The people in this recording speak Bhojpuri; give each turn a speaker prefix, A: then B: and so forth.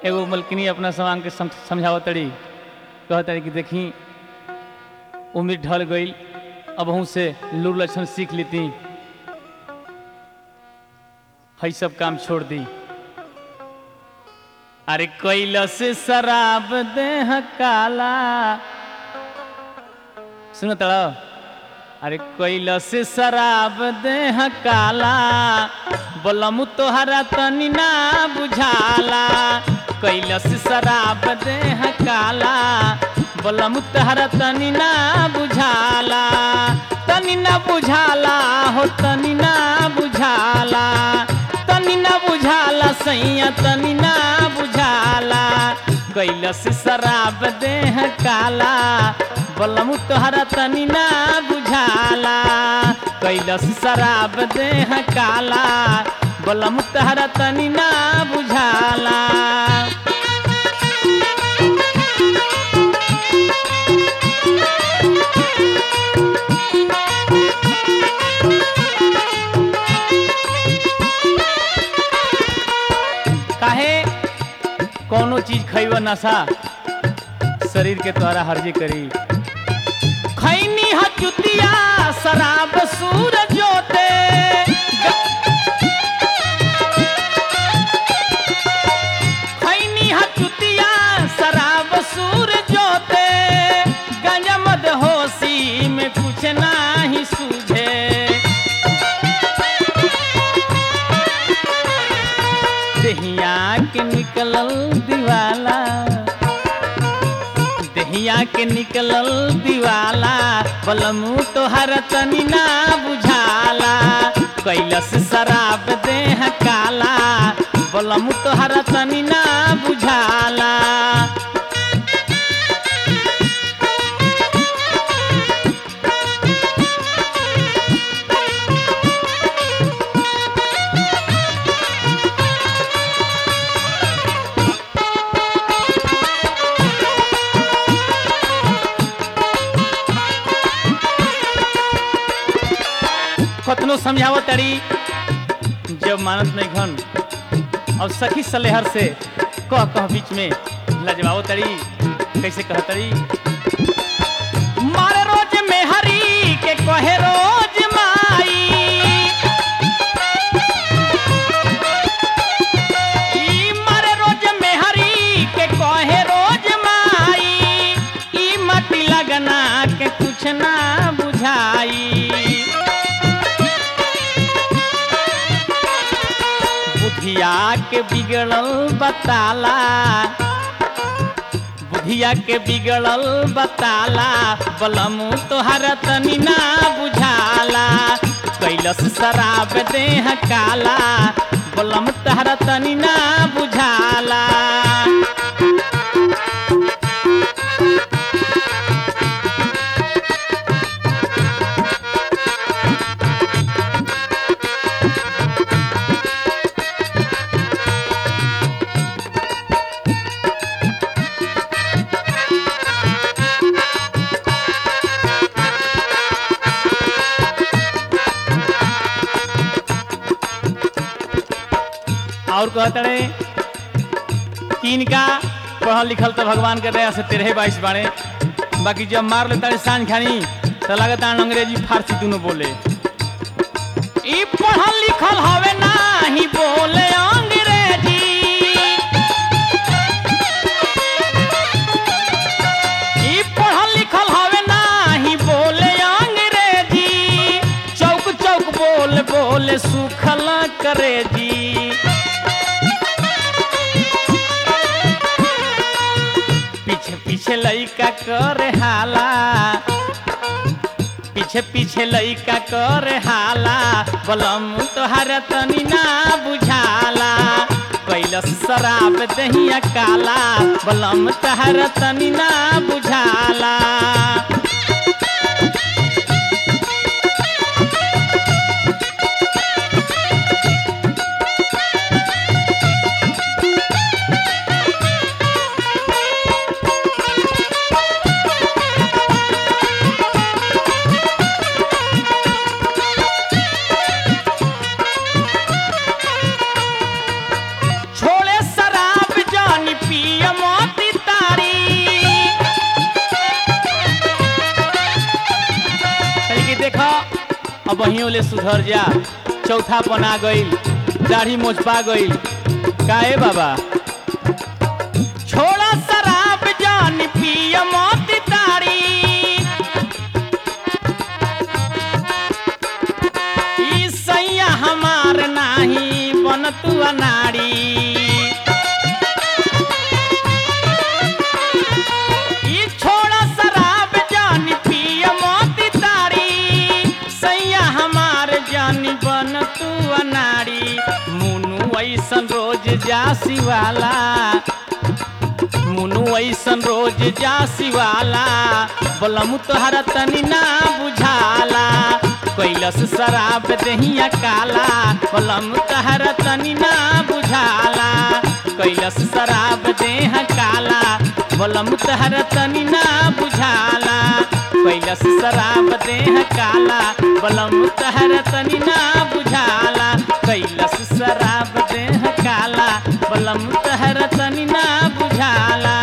A: एगो मलकिनी अपना समान के सम, समझावत तड़ी कहत तड़ी कि देखी उम्र ढल गई अब हूँ से लूर लक्षण सीख लेती है सब काम छोड़ दी अरे कैलस शराब देह काला सुनो तड़ा अरे कैलस शराब देह काला बोलमु तोहरा तनी ना बुझाला कैलस शराब देह काला बोलमु तोहरा तनी ना बुझाला तनी ना बुझाला हो तनी ना बुझाला तनी ना बुझाला सैया तनी ना बुझाला कैलस शराब देह काला बोलमु तोहरा तनी ना बुझाला कैलस शराब देह काला बोलमु तोहरा तनी ना बुझाला काहे कौनो चीज खैब नशा शरीर के तोहरा हर्जी करी खैनी हचुतिया शराब सूर जोते खैनी हचुतिया शराब सूर जोते गंजा मद होशी में कुछ नाही सूझे दहिया के निकलल दिवाला दहिया के निकलल दिवाला बलमू तोहर तनी ना बुझाला कैलस शराब देह काला बलमू तोहर तनी ना बुझाला कतनो समझावो तड़ी जब मानत नहीं घन और सखी सलेहर से कह कह बीच में लजवाओ तड़ी कैसे कह तड़ी मारे रोज में हरी के कहे रोज माई ई मारे रोज में हरी के कहे रोज माई ई मटी लगना के कुछ ना बुझाई बुधिया के बिगड़ल बताला बुधिया के बिगड़ल बताला बलमू तोहर तनी ना बुझाला कैलस शराब देह काला बलम तोहर तनी ना बुझाला और कहतड़े तीन का पढ़ल लिखल तो भगवान के दया से तेरह बाईस बाड़े बाकी जब मार लेता रे सांझ खानी तो लगता अंग्रेजी फारसी दोनों बोले ई पढ़ल लिखल हवे नाही बोले अंग्रेजी ई पढ़ल लिखल हवे नाही बोले अंग्रेजी चौक चौक बोल बोले सुखल करे जी पीछे पीछे लइका करे हाला पीछे पीछे लइका करे हाला बलम तोहर तनी ना बुझाला कैलस शराब दहिया काला बलम तोहर तनी ना बुझाला छोड़े शराब जानी अब वहीं ले सुधर जा चौथा पना गईल दाढ़ी मोचपा गईल काहे बाबा छोड़ा शराब जान पिय मौत तारी ई सैया हमार नाही बन तू अनाड़ी ई छोड़ा शराब जान पिय मौत तारी सैया हमार जानी बन तू अनाड़ी मुनु ऐसन रोज जासी वाला मुनु ऐसन रोज जासी वाला बलमु तोहरा तनी ना बुझाला कैलस शराब दहिया काला बलमु तोहरा तनी ना बुझाला कैलस शराब देह काला बलम तोहरा तनी ना बुझाला कैलस शराब देह काला बलम तोहरा तनी ना बुझाला कैलस शराब देह काला बलम तोहरा तनी ना बुझाला